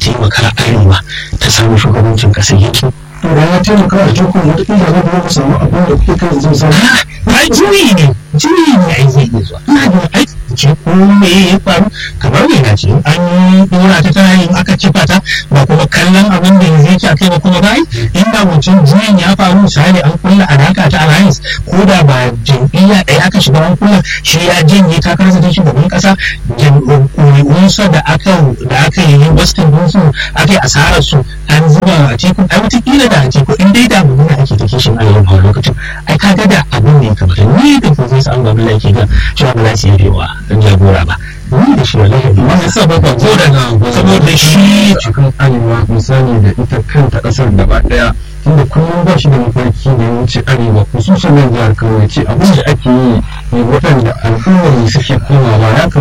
taimaka arewa ta samu shugabancin ƙasar yanzu to da ya taimaka a tukun wata ƙila za ku samu abin da kuke kan zai samu ba juyi ne juyi ne ai zai iya zuwa ina da aiki ce ko me ya faru kamar me na ce an yi dora ta tana yin aka cifa ta ba kuma kallon abin da yanzu yake akai ba kuma ba inda mutum juyin ya faru misali an kulla alaka ta alliance ko da ba jam'iyya ɗaya aka shiga an kulla shi ya janye takararsa ta shugaban ƙasa jam'iyyunsa da aka da aka yi western dinsu aka yi asarar su an zuba a teku ai wataƙila da a teku in dai da mu ake ta kishin arewa a lokacin ai kaga da abin ne kamar ni da professor an babu laifi ga cewa ba za su yi wa jagora ba ni da shi wallahi ba wani sababa ko daga saboda shi cikin arewa misali da ita kanta kasar gaba daya tunda kullum ba shi da mafarki da ya wuce arewa khususan nan jihar kano ya ce abin da ake yi ne waɗanda al'ummar suke komawa ya